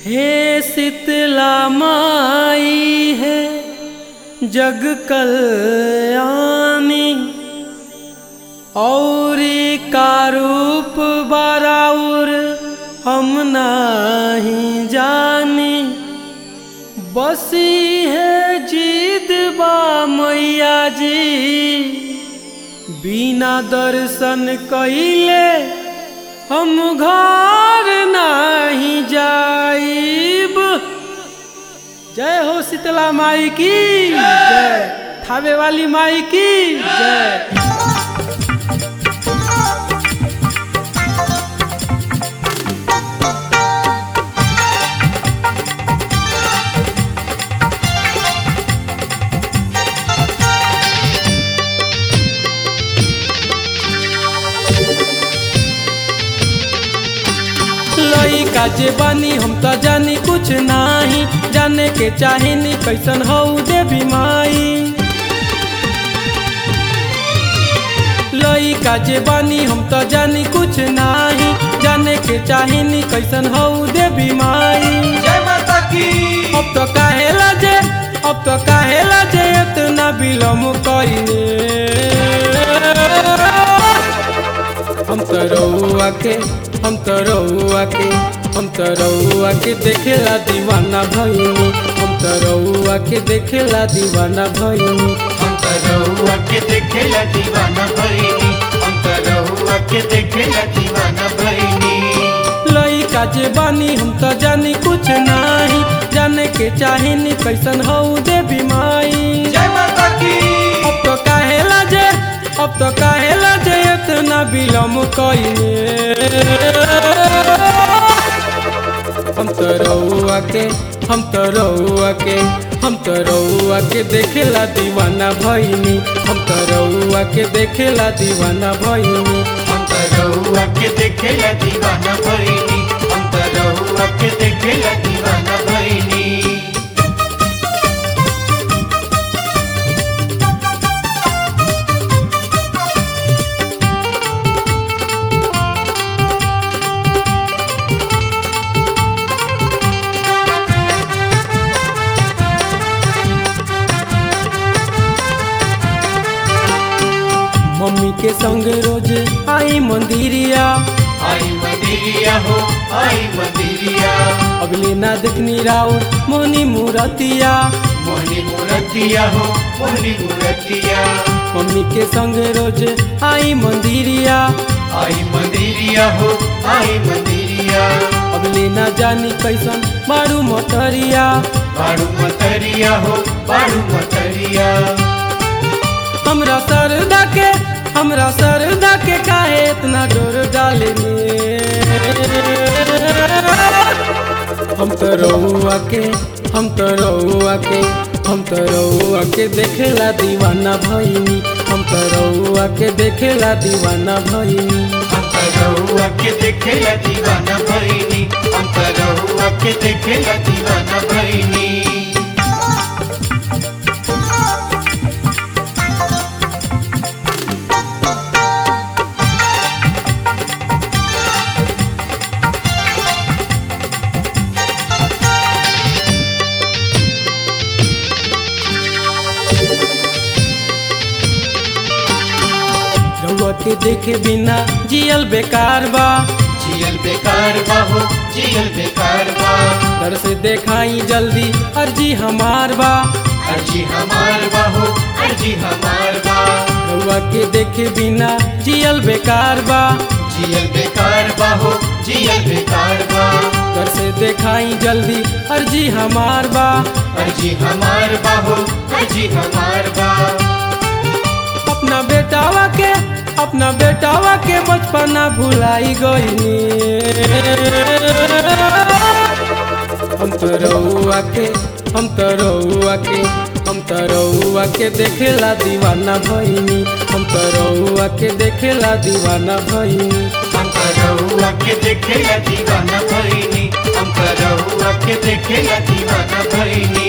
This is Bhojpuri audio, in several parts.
हे शीतला माई है जग कल्याणी और का रूप बराउर हम नहीं जानी बसी है जीद बा मैया जी बिना दर्शन कइले हम घर नहीं जाइब जय हो शीतला माई की जय थावे वाली माई की जय लइका जे बानी हम त जानी कुछ नाही जाने के चाहेनी कैसन हौ देवी माई लइका जे बानी हम त जानी कुछ नाही जाने के चाहेनी कैसन हौ देवी माई जय माता की अब तो काहेला जे अब तो काहेला जे इतना विलम्ब कइले हम तो रउआ के हम तो रउआ के हम तो रउआ के देखेला दीवाना भइनी हम तो रउआ के देखेला दीवाना भइनी हम तो रहुआ के देखेला दीवाना भइनी हम तो रहुआ के देखेला दीवाना भइनी लइका जे बानी हम तो जानी कुछ नाही जाने के चाहेनी कैसन हौ देवी माई जय माता की अब तो काहेला जे अब तो काहेला जे इतना विलम्ब कइले हम तो रउआ के हम तो रउआ के हम तो रउआ के देखेला दीवाना भइनी हम तो रउआ के देखेला दीवाना भइनी हम तो रहुआ के देखेला दीवाना भइनी हम तो रहुआ के देखेला दीवाना भइनी मम्मी के संग रोज आई मंदिरिया आई मंदिरिया हो आई मंदिरिया अगले ना देखनी राउर मोनी मूरतिया मोहनी मूर्तिया हो मोहनी मूर्तिया मम्मी के संग रोज आई मंदिरिया आई मंदिरिया हो आई मंदिरिया अगले ना जानी कैसन मारू मोटरिया बाड़ू मतरिया हो बाड़ू मतरिया हमरा सरदा के हमरा सरदा के काहे इतना डोर डाले हम तो रउआ के हम तो रउआ के हम तो रउआ के देखेला दीवाना भइनी हम तो रउआ के देखेला दीवाना भइनी हम तो रहुआ के देखेला दीवाना भइनी हम तो रहुआ के देखेला दीवाना भइनी रउआ के देखे बिना जियल बेकार बा जियल बेकार बा हो जियल बेकार बा घर से देखाई जल्दी अर्जी हमार बा अर्जी हमार बा हो अर्जी हमार बा रउआ के देखे बिना जियल बेकार बा जियल बेकार बा हो जियल बेकार बा घर से देखाई जल्दी अर्जी हमार बा अर्जी हमार बा हो अर्जी हमार बा अपना बेटावा के अपना बेटावा के बचपना भुलाई गईनी हम तो रउआ के हम तो रउआ के हम तो रउआ के देखेला दीवाना भइनी हम तो रउआ के देखेला दीवाना भइनी हम तो रहुआ के देखेला दीवाना भइनी हम तो रहुआ के देखेला दीवाना भइनी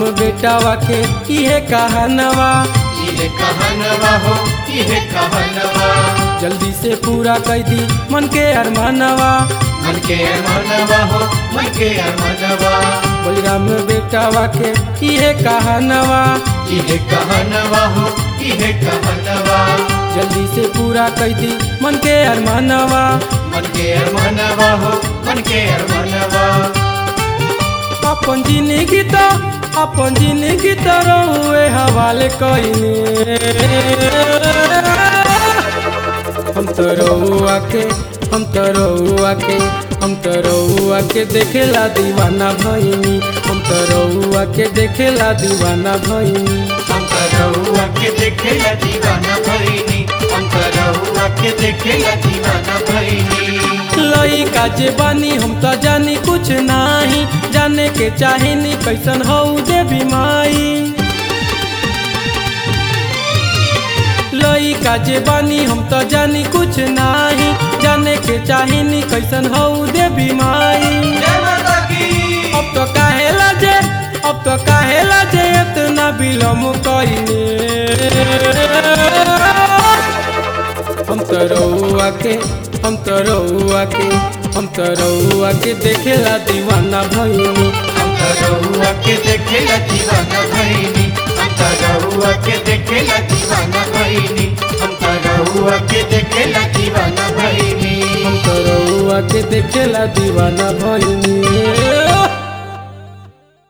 बेटावा के इहे कहानवा इहे कहनवा हो इहे कहनवा जल्दी से पूरा कर दी मन के अरमानवा मन के अरमानवा हो मन के अरमानवा बलराम बेटावा के इहे कहानवा इहे कहनवा हो इहे कहनवा जल्दी से पूरा कर दी मन के अरमानवा मन के अरमानवा हो मन के अरमानवा अपन जिंदगी तो अपन जिंदगी तो रहुए हवाले कईनी हम तो रहुआ के हम तो रहुआ के हम तो रहुआ के देखेला दीवाना भईनी हम तो रहुआ के देखेला दीवाना भईनी हम करहुआ के देखेला दीवाना भईनी हम करहुआ के देखेला दीवाना भईनी लइका जे बानी हम तो जानी कुछ नाही जाने के चाहेनी कैसन हौ देवी माई लइका जे बानी हम तो जानी कुछ नाही जाने के चाहेनी कैसन हौ देवी माई जय माता की अब तो काहेला जे अब तो काहेला जे इतना विलम्ब कइने हम तो रहुआ के हम तो रहुआ के हम तो रहुआ के देखेला दीवाना भईनी हम करहुआ के देखेला दीवाना भईनी हम करहुआ के देखेला दीवाना भईनी हम करहुआ के देखेला दीवाना भईनी हम तो रहुआ के देखेला दीवाना भईनी